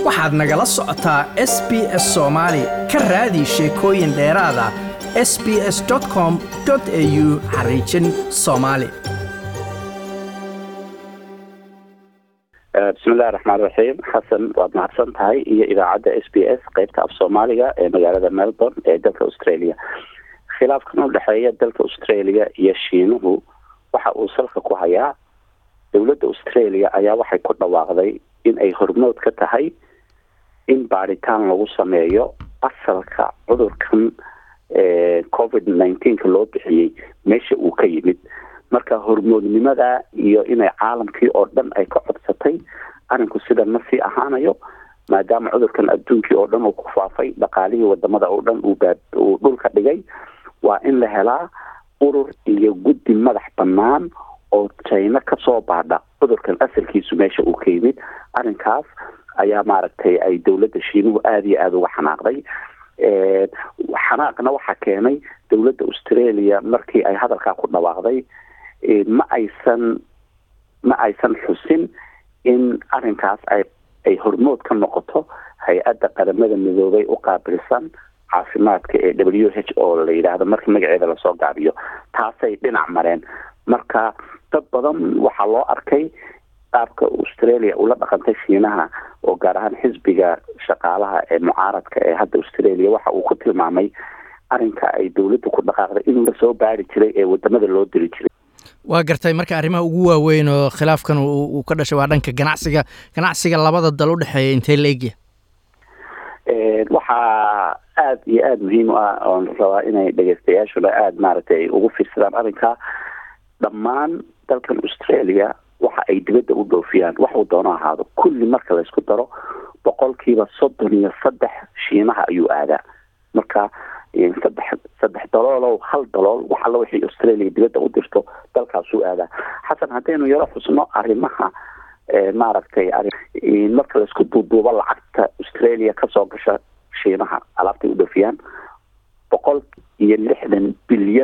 waxaad nagala socotaa s b s soomaali ka raadi sheekooyin dheeraada s b s com au xariijin soomaali bismillahi raxmaan raxiim xasan waad mahadsan tahay iyo idaacadda s b s qeybta af soomaaliga ee magaalada melbourne ee dalka australia khilaafkan u dhexeeya dalka australia iyo shiinuhu waxa uu salka ku hayaa dowladda australia ayaa waxay ku dhawaaqday in ay hormood ka tahay in baaritaan lagu sameeyo asalka cudurkan covid nineteenka loo bixiyey meesha uu ka yimid marka hormoodnimada iyo inay caalamkii oo dhan ay ka codsatay arinku sida ma sii ahaanayo maadaama cudurkan adduunkii oo dhan uu ku faafay dhaqaalihii wadamada oo dhan uu uu dhulka dhigay waa in la helaa urur iyo guddi madax bannaan oo china kasoo baadha cudurkan asalkiisu meesha uu ka yimid arrinkaas ayaa maaragtay ay dowladda shiinuhu aada iyo aada uga xanaaqday xanaaqna waxaa keenay dowladda australia markii ay hadalkaa ku dhawaaqday ma aysan ma aysan xusin in arrinkaas ay ay hormood ka noqoto hay-adda qaramada midoobay u qaabilsan caafimaadka ee w h o la yidhaahdo markii magaceeda lasoo gaabiyo taasay dhinac mareen marka dad badan waxaa loo arkay qaabka australia ula dhaqantay shiinaha oo gaar ahaan xisbiga shaqaalaha ee mucaaradka ee hadda australia waxa uu ku tilmaamay arrinka ay dowladda ku dhaqaaqday in lasoo baari jiray ee wadamada loo diri jiray waa gartay marka arrimaha ugu waaweyn oo khilaafkan uu ka dhashay waa dhanka ganacsiga ganacsiga labada dal u dhexeeya intee la egya waxaa aada iyo aada muhiim u ah oon rabaa inay dhegeystayaashuna aada maaragtay ay ugu fiirsadaan arrinkaa dhammaan dalkan australia waxa ay dibadda u dhoofiyaan waxuu doono ahaado kulli marka laysku daro boqolkiiba soddon iyo saddex shiinaha ayuu aadaa marka saddex saddex daloolow hal dalool wax alla wixii australia dibadda u dirto dalkaasuu aadaa xasan haddaynu yaro xusno arrimaha maaragtay marka laisku duuduubo lacagta australia kasoo gasha shiinaha alaabtay u dhoofiyaan boqol iyo lixdan bilyan